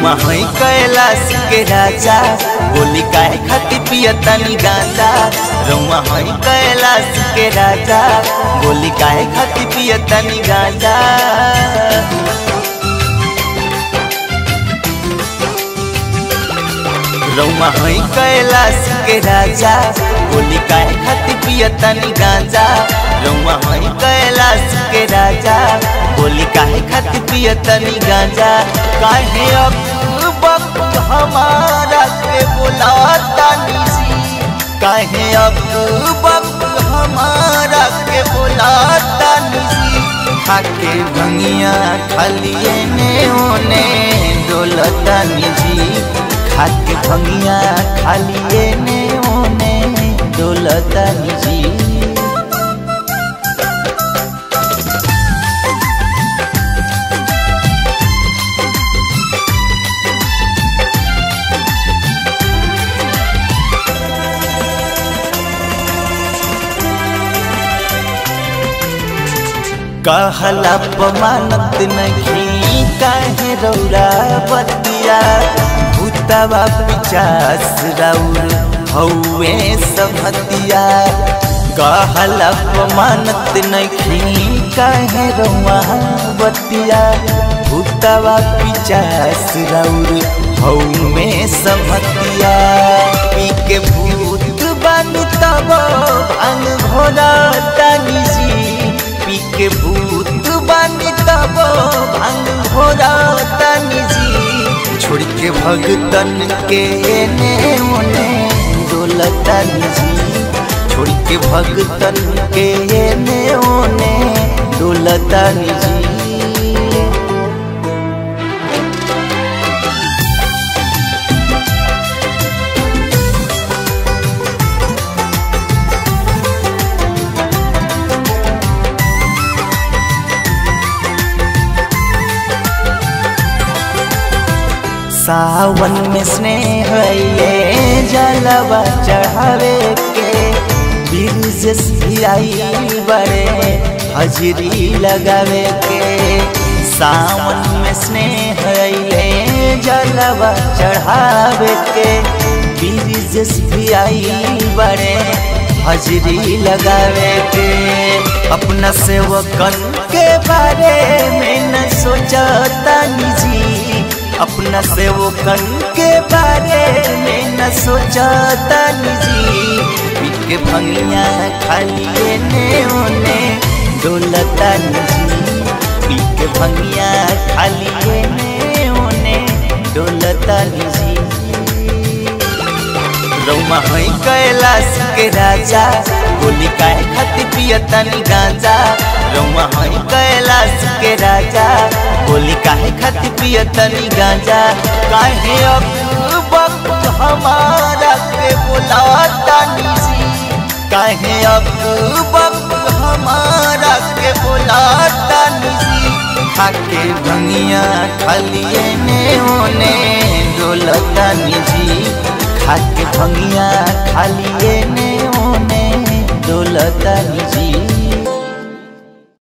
रउआ है कैलाश के राजा गोली काहे खाती पियतनी गांजा रउआ है कैलाश के राजा गोली काहे खाती पियतनी गांजा रउआ है कैलाश के राजा गोली काहे खाती पियतनी गांजा रउआ है कैलाश के राजा गोली काहे खाती पियतनी गांजा काहे अब वक्त हमारा के बुलाता निजी काहे अब वक्त हमारा के बुलाता निजी खाके भंगिया खालिए ने ओने डोलता निजी खाके भंगिया खालिए ने ओने डोलता निजी कहला पमानत नहीं काहे रौरा बतिया भूतवा पिचास राउर हौवे सबतिया कहला पमानत नहीं काहे रौआ बतिया भूतवा पिचास राउर हौवे सबतिया पी के भूत बन तब भांग भोला तानी जी पी के भूत बानी तब भांग भोरा तानी जी छोड़ के भगतन के एने ओने डोलतानी जी छोड़ के भगतन के एने ओने डोलतानी जी सावन में स्नेह ये जलवा चढ़ावे के बिरजस भी आई बड़े हजरी लगावे के सावन में स्नेह ये जलवा चढ़ावे के बिरजस भी आई बड़े हजरी लगावे के अपना सेवकन के बारे में न सोचता निजी अपना सेवकन के बारे में न सोचता निजी पीट के भंगिया खालिए ने ओने डोलता निजी पीट के भंगिया खालिए ने ओने डोलता निजी रउमा है कैलाश के राजा गोली काहे खाती पियतनी गांजा रउमा है कैलाश के राजा गोली काहे खाती पियतनी गांजा काहे अब वक्त हमारा के बुलाता निजी काहे अब वक्त हमारा के बुलाता निजी खाके भंगिया खालिए ने ओने डोलता निजी खाके भंगिया खालिए ने ओने डोलता निजी